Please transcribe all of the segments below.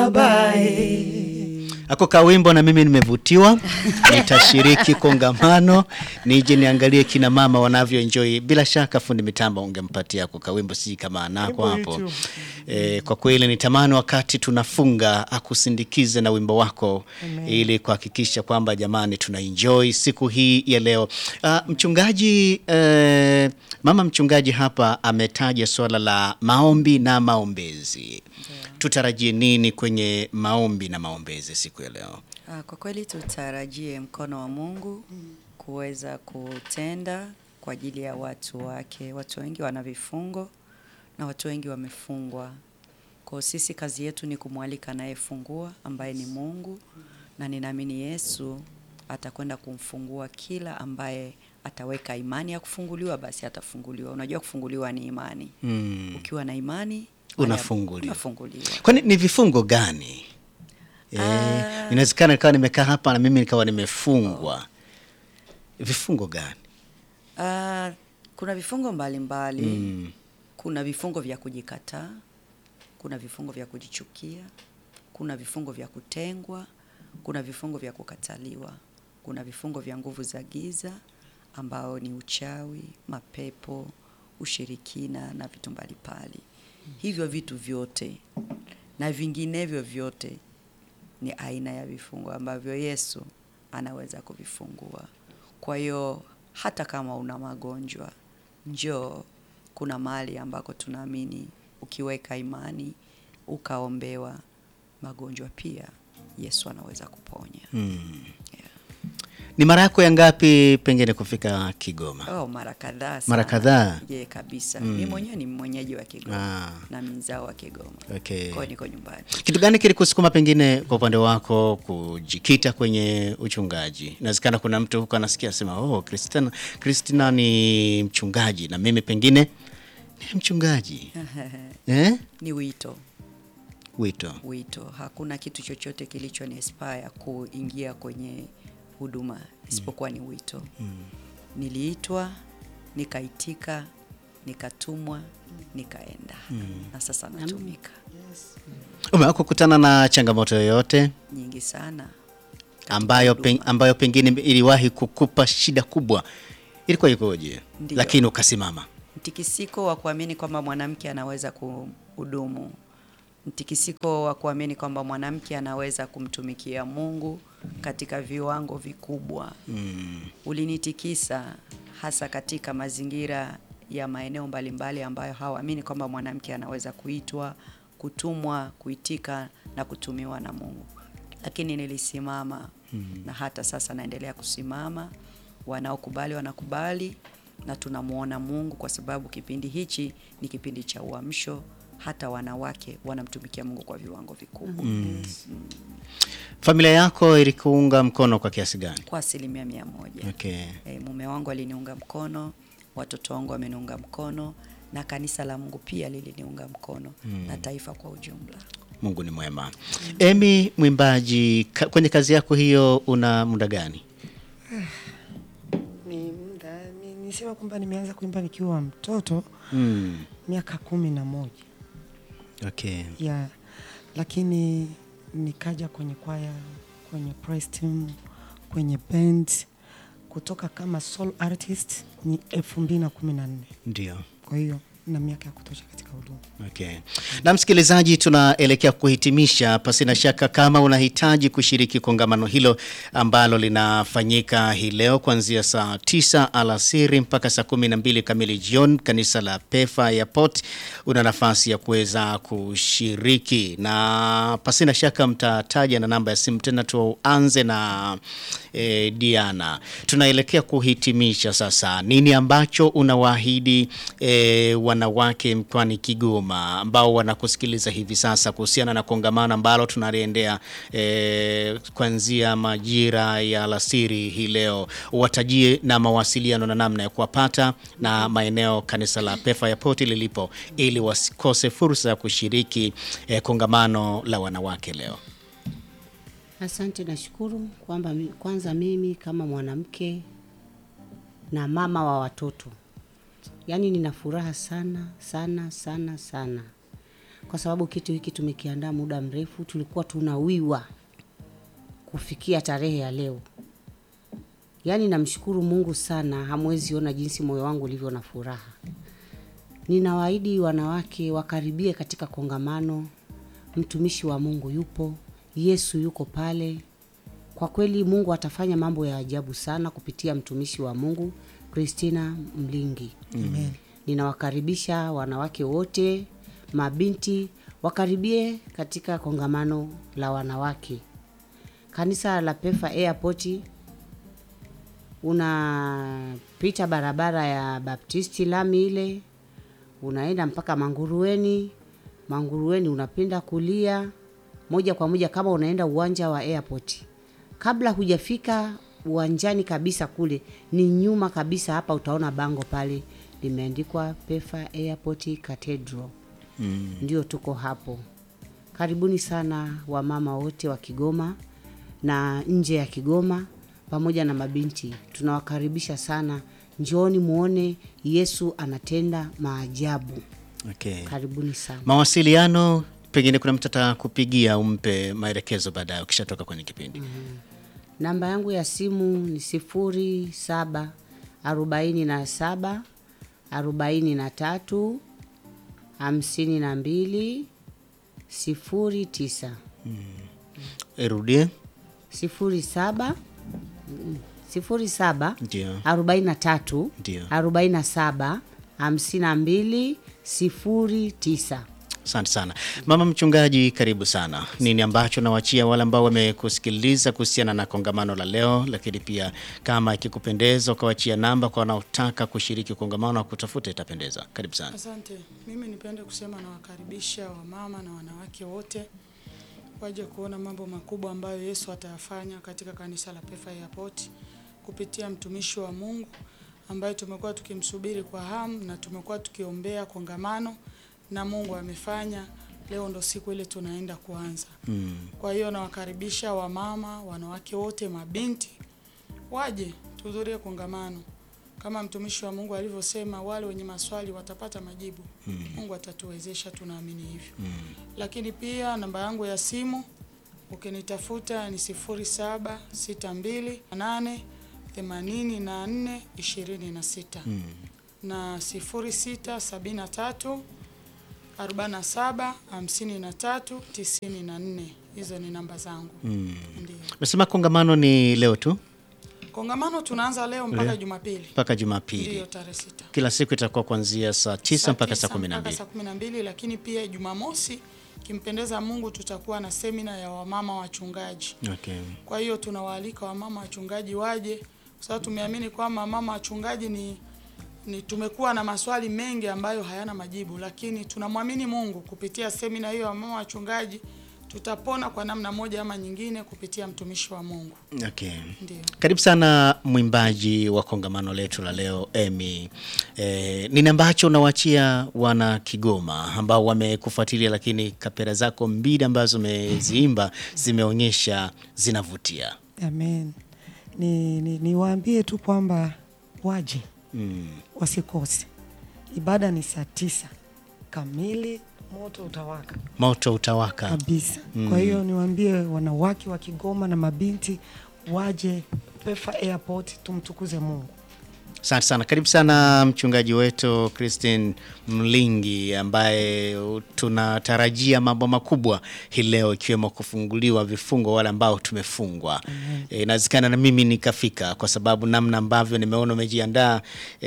babae. Ako kawimbo na mimi nimevutiwa, nitashiriki kongamano, nije niangalie kina mama wanavyoenjoy. Bila shaka fundi mitambo ungempatia ako kawimbo, si kama anako hapo. E, kwa kweli nitamani wakati tunafunga akusindikize na wimbo wako ili kuhakikisha kwamba jamani tunaenjoy siku hii ya leo. Ah, mchungaji eh, mama mchungaji hapa ametaja swala la maombi na maombezi. Tutarajie nini kwenye maombi na maombezi siku ya leo? Ah, Kwa kweli tutarajie mkono wa Mungu kuweza kutenda kwa ajili ya watu wake. Watu wengi wana vifungo na watu wengi wamefungwa. Kwa sisi kazi yetu ni kumwalika anayefungua ambaye ni Mungu, na ninaamini Yesu atakwenda kumfungua kila ambaye ataweka imani ya kufunguliwa, basi atafunguliwa. Unajua kufunguliwa ni imani. Mm. Ukiwa na imani Unafunguliwa. unafunguliwa. Kwani ni vifungo gani? Eh, Ah. inawezekana nikawa nimekaa hapa na mimi nikawa nimefungwa. Vifungo gani? Ah, kuna vifungo mbalimbali mbali. Mm. Kuna vifungo vya kujikataa, kuna vifungo vya kujichukia, kuna vifungo vya kutengwa, kuna vifungo vya kukataliwa, kuna vifungo vya nguvu za giza ambao ni uchawi, mapepo, ushirikina na vitu mbalimbali. Hivyo vitu vyote na vinginevyo vyote ni aina ya vifungo ambavyo Yesu anaweza kuvifungua. Kwa hiyo hata kama una magonjwa, njoo, kuna mahali ambako tunaamini ukiweka imani ukaombewa magonjwa pia Yesu anaweza kuponya. Mm. Yeah. Ni mara yako ya ngapi pengine kufika Kigoma? Oh, mara kadhaa Mara sana. kadhaa? Je, kabisa. Mm. Mimi mwenyewe ni mwenyeji wa Kigoma Ah. na mzao wa Kigoma. Okay. Kwa hiyo niko nyumbani. Kitu gani kilikusukuma pengine kwa upande wako kujikita kwenye uchungaji? Inawezekana kuna mtu huko anasikia sema, oh, Christina, Christina ni mchungaji na mimi pengine ni mchungaji eh? Ni wito. Wito. wito. Hakuna kitu chochote kilicho ni inspire kuingia kwenye huduma isipokuwa ni wito. Niliitwa, nikaitika, nikatumwa, nikaenda na sasa natumika Umewahi kukutana na changamoto yoyote nyingi sana katika ambayo, pen, huduma. ambayo pengine iliwahi kukupa shida kubwa? Ilikuwa ikoje? Ndiyo. Lakini ukasimama. Mtikisiko wa kuamini kwamba mwanamke anaweza kuhudumu, mtikisiko wa kuamini kwamba mwanamke anaweza kumtumikia Mungu katika viwango vikubwa Mm. ulinitikisa hasa katika mazingira ya maeneo mbalimbali ambayo hawaamini kwamba mwanamke anaweza kuitwa, kutumwa, kuitika na kutumiwa na Mungu. Lakini nilisimama na hata sasa naendelea kusimama. Wanaokubali wanakubali, na tunamwona Mungu kwa sababu kipindi hichi ni kipindi cha uamsho. Hata wanawake wanamtumikia Mungu kwa viwango vikubwa Familia yako ilikuunga mkono kwa kiasi gani? kwa asilimia mia moja. Okay. E, mume wangu aliniunga mkono, watoto wangu wameniunga mkono na kanisa la Mungu pia liliniunga mkono na taifa kwa ujumla. Mungu ni mwema. Emi, mwimbaji, ka, kwenye kazi yako hiyo una muda gani? Ni muda ni- nisema kwamba nimeanza kuimba nikiwa mtoto Mm. miaka kumi na moja Okay. ya lakini nikaja kwenye kwaya, kwenye praise team, kwenye band kutoka kama solo artist ni elfu mbili na kumi na nne. Ndio. Kwa hiyo na miaka ya kutosha katika huduma. Okay. Na msikilizaji, tunaelekea kuhitimisha. Pasina shaka, kama unahitaji kushiriki kongamano hilo ambalo linafanyika hii leo kuanzia saa tisa alasiri mpaka saa kumi na mbili kamili jioni, kanisa la Pefa Airport, una nafasi ya kuweza kushiriki, na pasina shaka mtataja na namba ya simu tena. Tuanze na eh, Diana, tunaelekea kuhitimisha sasa. Nini ambacho unawaahidi eh, wanawake mkoani Kigoma ambao wanakusikiliza hivi sasa kuhusiana na kongamano ambalo tunaliendea eh, kuanzia majira ya alasiri hii leo, watajie na mawasiliano na namna ya kuwapata na maeneo kanisa la Pefa Airport lilipo, ili wasikose fursa ya kushiriki eh, kongamano la wanawake leo. Asante, nashukuru kwamba mi- kwanza mimi kama mwanamke na mama wa watoto, yaani nina furaha sana sana sana sana kwa sababu kitu hiki tumekiandaa muda mrefu. Tulikuwa tunawiwa kufikia tarehe ya leo. Yaani namshukuru Mungu sana, hamwezi ona jinsi moyo wangu ulivyo na furaha. Ninawaahidi wanawake wakaribie katika kongamano. Mtumishi wa Mungu yupo, Yesu yuko pale. Kwa kweli Mungu atafanya mambo ya ajabu sana kupitia mtumishi wa Mungu Christina Mlingi. Amen. Ninawakaribisha wanawake wote, mabinti wakaribie katika kongamano la wanawake. Kanisa la Pefa Airport unapita barabara ya Baptisti lami ile, unaenda mpaka Mangurueni. Mangurueni unapinda kulia moja kwa moja kama unaenda uwanja wa airport. Kabla hujafika uwanjani kabisa kule, ni nyuma kabisa hapa, utaona bango pale limeandikwa Pefa Airport Cathedral. Mm. Ndio tuko hapo. Karibuni sana wamama wote wa Kigoma na nje ya Kigoma pamoja na mabinti, tunawakaribisha sana. Njooni muone Yesu anatenda maajabu. Okay. Karibuni sana. Mawasiliano, pengine kuna mtu atakupigia umpe maelekezo baadaye ukishatoka kwenye kipindi. Namba yangu ya simu ni sifuri saba arobaini na saba arobaini na tatu hamsini na mbili sifuri tisa Irudie. sifuri saba mm, sifuri saba Ndio. arobaini na tatu Ndio. arobaini na saba hamsini na mbili sifuri tisa. Asante sana mama mchungaji, karibu sana. Nini ambacho nawachia wale ambao wamekusikiliza kuhusiana na kongamano la leo, lakini pia kama ikikupendeza ukawachia namba kwa wanaotaka kushiriki kongamano na kutafuta, itapendeza. Karibu sana. Asante. Mimi nipende kusema nawakaribisha wamama na wanawake wote waje kuona mambo makubwa ambayo Yesu atayafanya katika kanisa la Pefa Airport kupitia mtumishi wa Mungu ambaye tumekuwa tukimsubiri kwa hamu na tumekuwa tukiombea kongamano na Mungu amefanya. Leo ndo siku ile tunaenda kuanza. Mm. Kwa hiyo nawakaribisha wamama, wanawake wote, mabinti waje tuhudhurie kongamano. Kama mtumishi wa Mungu alivyosema, wale wenye maswali watapata majibu. Mungu atatuwezesha, tunaamini hivyo. Lakini pia namba yangu ya simu ukinitafuta ni sifuri saba sita mbili nane themanini na nne ishirini na sita na sifuri sita sabini na tatu arobaini na saba hamsini na tatu tisini na nne. Hizo ni namba zangu. Mm. Ndio. Umesema kongamano ni leo tu Kongamano tunaanza leo mpaka Jumapili. mpaka Jumapili. Ndiyo tarehe sita. Kila siku itakuwa kuanzia saa tisa mpaka saa tisa kumi na mpaka mbili. saa kumi na mbili, lakini pia Jumamosi kimpendeza Mungu tutakuwa na semina ya wamama wachungaji. Okay. Kwa hiyo tunawaalika wamama wachungaji waje, kwa sababu tumeamini kwamba mama wachungaji ni, ni tumekuwa na maswali mengi ambayo hayana majibu, lakini tunamwamini Mungu kupitia semina hiyo ya wamama wachungaji tutapona kwa namna moja ama nyingine kupitia mtumishi wa Mungu. Okay. Ndio. Karibu sana mwimbaji wa kongamano letu la leo Emi. E, nini ambacho unawachia wana Kigoma ambao wamekufuatilia, lakini kapera zako mbili ambazo umeziimba zimeonyesha zinavutia. Amen. Ni, ni, niwaambie tu kwamba waje Mm. wasikose. Ibada ni saa tisa kamili, moto utawaka Moto utawaka. kabisa. Kwa hiyo niwaambie wanawake wa Kigoma na mabinti waje Pefa Airport, tumtukuze Mungu. Asante sana. Karibu sana mchungaji wetu Christine Mlingi ambaye tunatarajia mambo makubwa hii leo ikiwemo kufunguliwa vifungo wale ambao tumefungwa. E, inawezekana na mimi nikafika kwa sababu namna ambavyo nimeona umejiandaa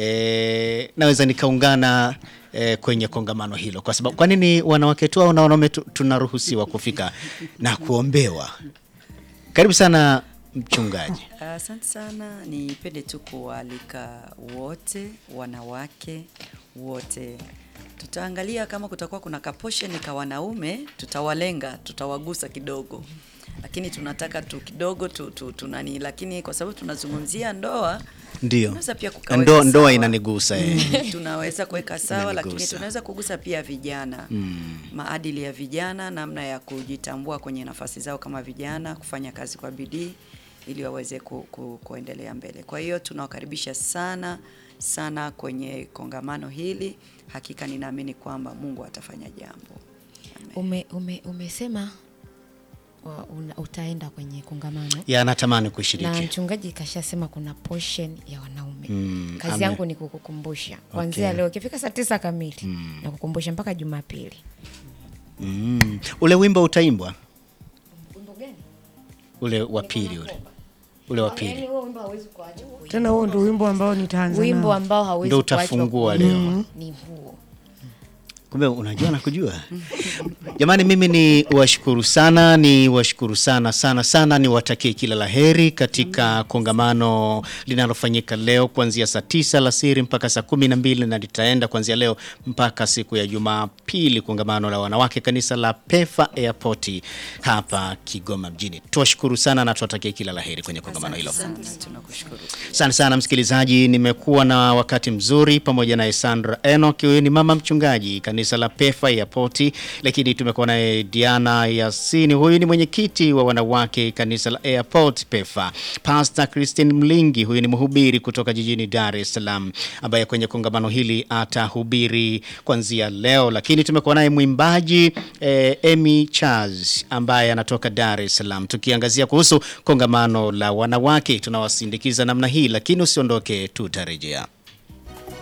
e, naweza nikaungana e, kwenye kongamano hilo kwa sababu kwa nini wanawake tu au na wanaume tu- tunaruhusiwa kufika na kuombewa? Karibu sana mchungaji. Asante sana, nipende tu kuwaalika wote, wanawake wote. Tutaangalia kama kutakuwa kuna kaposheni ka wanaume, tutawalenga, tutawagusa kidogo, lakini tunataka tu kidogo tu, tu, tunani, lakini kwa sababu tunazungumzia ndoa Ndio. tunaweza pia kukaweka Ndoa, ndoa sawa. inanigusa eh. tunaweza kuweka sawa, lakini Inanigusa. tunaweza kugusa pia vijana maadili ya vijana, namna ya kujitambua kwenye nafasi zao kama vijana, kufanya kazi kwa bidii ili waweze ku, ku, kuendelea mbele. Kwa hiyo tunawakaribisha sana sana kwenye kongamano hili. Hakika ninaamini kwamba Mungu atafanya jambo. ume, ume, umesema wa- una- utaenda kwenye kongamano ya natamani na kushiriki mchungaji kashasema kuna portion ya wanaume Mm, kazi ame- yangu ni kukukumbusha kuanzia Okay. leo ikifika saa tisa kamili na kukumbusha mpaka jumapili mm. ule wimbo utaimbwa ule wa pili ule ule wa pili tena huo ndio wimbo ambao nitaanza wimbo nao. ambao hauwezi Ndio kuachwa utafungua kuimba leo. ni huo kumbe unajua na kujua jamani mimi ni washukuru sana ni washukuru sana sana sana niwatakie kila la heri katika kongamano linalofanyika leo kuanzia saa tisa alasiri mpaka saa kumi na mbili na litaenda kuanzia leo mpaka siku ya jumapili kongamano la wanawake kanisa la pefa airport hapa kigoma mjini tuwashukuru sana na tuwatakie kila la heri kwenye kongamano hilo Asante, tunakushukuru. Asante sana msikilizaji, nimekuwa na wakati mzuri pamoja na Sandra Enoch, huyu ni mama mchungaji kanisa la Pefa Airport, lakini tumekuwa naye Diana Yasini, huyu ni mwenyekiti wa wanawake kanisa la Airport Pefa. Pastor Christine Mlingi, huyu ni mhubiri kutoka jijini Dar es Salaam, ambaye kwenye kongamano hili atahubiri kuanzia leo, lakini tumekuwa naye mwimbaji eh, Emy Charles ambaye anatoka Dar es Salaam, tukiangazia kuhusu kongamano la wanawake. Tunawasindikiza namna hii, lakini usiondoke, tutarejea.